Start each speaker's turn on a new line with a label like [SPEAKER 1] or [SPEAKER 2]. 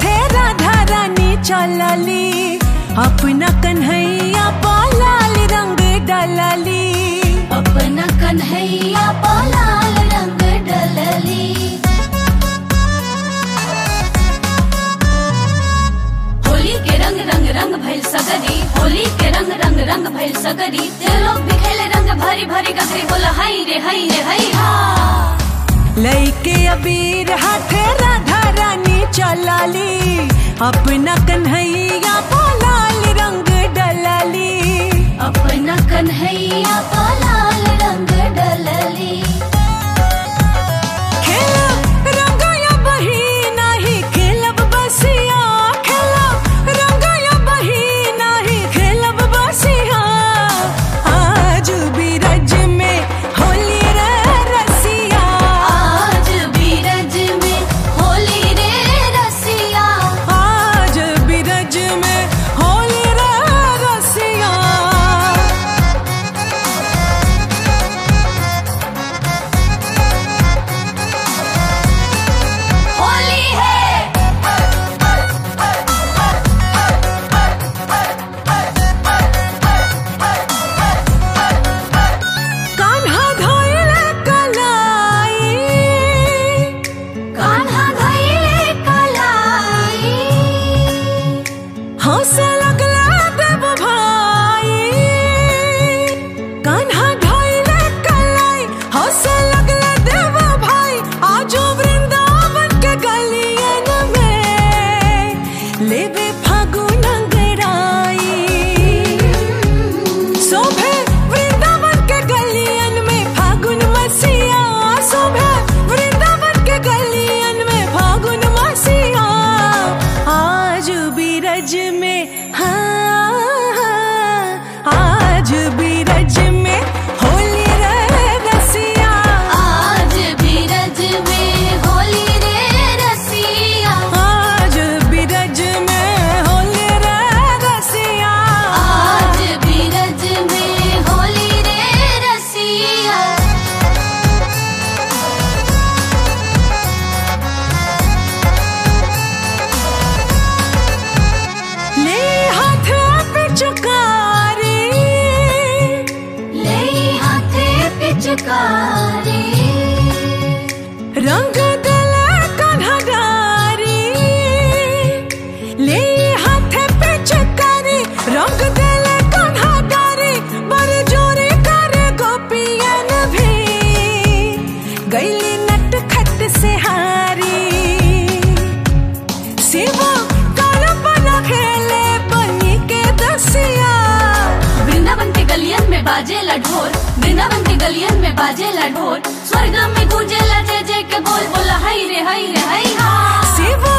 [SPEAKER 1] हाथे राधा रानी चलली अपना कन्हैया पालाल रंग डलली
[SPEAKER 2] अपना कन्हैया पलाल रंग डलली होली के रंग रंग रंग भइल सगरी होली के रंग रंग रंग भइल सगरी ते लोग भी खेले रंग भरी भरी गगरी बोला हाय रे हाय रे हाय हा
[SPEAKER 1] लैके अबीर हाथे राधा रानी चलली अपना कन्हैया पालाल रंग डलली
[SPEAKER 2] अपना कन्हैया पलाल रंग डलली
[SPEAKER 1] खेला रंगया बही नाही खेलब बसिया खेला रंगया बही नाही खेलब बसिया आज बीरज में होली रे रसिया
[SPEAKER 2] आज बीरज में होली रे रसिया
[SPEAKER 1] आज बीरज में होली रे रसिया
[SPEAKER 2] होली है
[SPEAKER 1] कान्हा धोइले कलाई
[SPEAKER 2] कान्हा धइले कलाई
[SPEAKER 1] हंस लगला देव भाई कान्हा धोइले कलाई हंस लगला देव भाई आजो वृंदावन के गलियन में लेवे फागुन अंगड़ाई शोभे वृंदावन के गलियन में फागुन मसीहा शोभे वृंदावन के गलियन में फागुन मसीहा आज बीरज में हाँ हाँ, आज बीरज में होली रे रसिया
[SPEAKER 2] आज बीरज में होली रे रसिया
[SPEAKER 1] आज बीरज में होली रे रसिया
[SPEAKER 2] आज बीरज में होली रे रसिया
[SPEAKER 1] ले हाथ पे चुकारी
[SPEAKER 2] ले हाथे पिचकारी
[SPEAKER 1] रंग गला कन्हगारी ले हाथ पे चकारी रंग गला कन्हगारी बर जोरे करे गोपियन भी गैली नट खट से हारी शिवा काला बना खेले बनी के दसिया
[SPEAKER 2] वृंदावन के गलियन में बाजेला ढोल वृंदावन के गलियन में बाजेला ढोल स्वर्ग में गूंजेला जय जय के बोल बोला हाय रे हाय रे हाय हा
[SPEAKER 1] शिवा